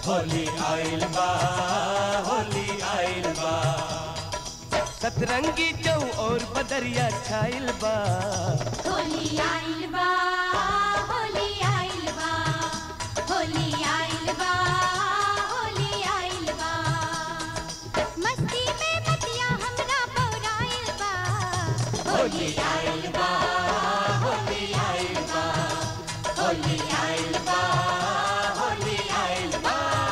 होली आइल बा होली आइल बा सतरंगी चौ और बदरिया छाइल बा होली आइल बा होली आइल बा होली आइल बा होली आइल बा मस्ती में मतिया हमरा पौराइल बा होली आइल बा होली आइल बा होली आइल बा होली आइल बा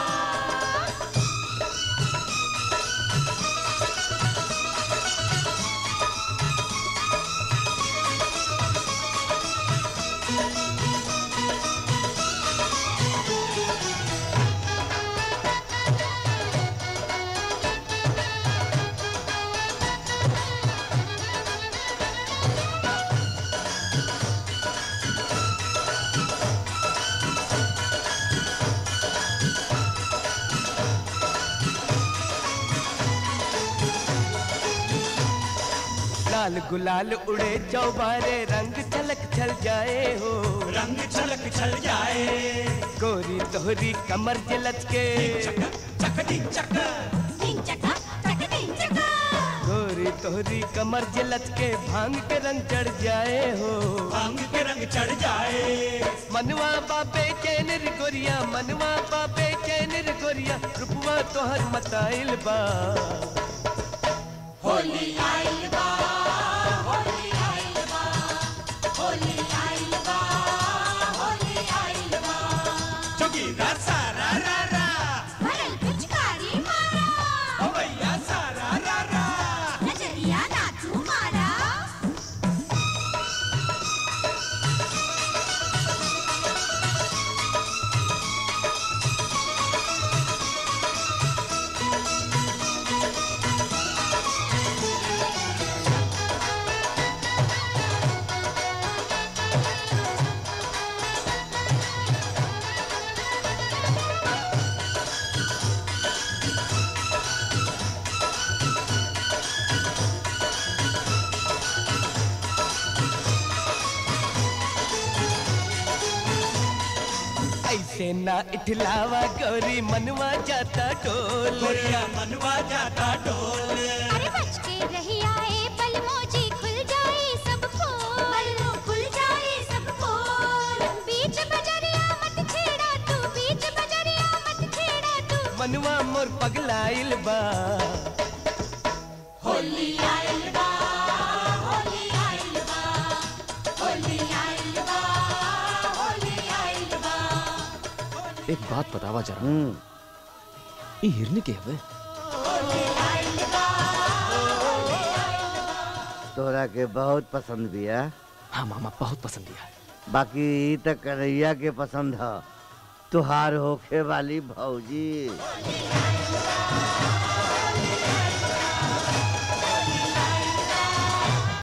लाल गुलाल उड़े चौबारे रंग छलक छल जाए हो रंग छलक छल जाए गोरी तोहरी कमर के लचके चकटी चक टिंग चका चक टिंग चका गोरी तोहरी कमर के लचके भांग के रंग चढ़ जाए हो भांग के रंग चढ़ जाए मनवा बाबे चैन रे गोरिया मनवा बाबे चैन रे गोरिया रुपवा तोहर मताइल बा होली आइल बा होली आइल बा होली आइल बा होली आइल बा जोगीरा सारा रा रा भरल पिचकारी मारा ओ भैया सारा रा रा नजरिया नाचू मारा ऐसे ना इठलावा गौरी मनवा जाता टोल गोरिया मनवा जाता डोल अरे बच के रही आए बलमोजी खुल जाए सब खोल बलमो खुल जाए सब खोल बीच बजरिया मत छेड़ा तू बीच बजरिया मत छेड़ा तू मनवा मोर पगलाइल बा होली आइल बा होली आइल बा होली आइल बा होली आइल बा एक बात बतावा जरा ई हिरनी के हवे तोरा के बहुत पसंद बिया हाँ मामा बहुत पसंद दिया बाकी ई त कन्हैया के पसंद ह तुहार होखे वाली भौजी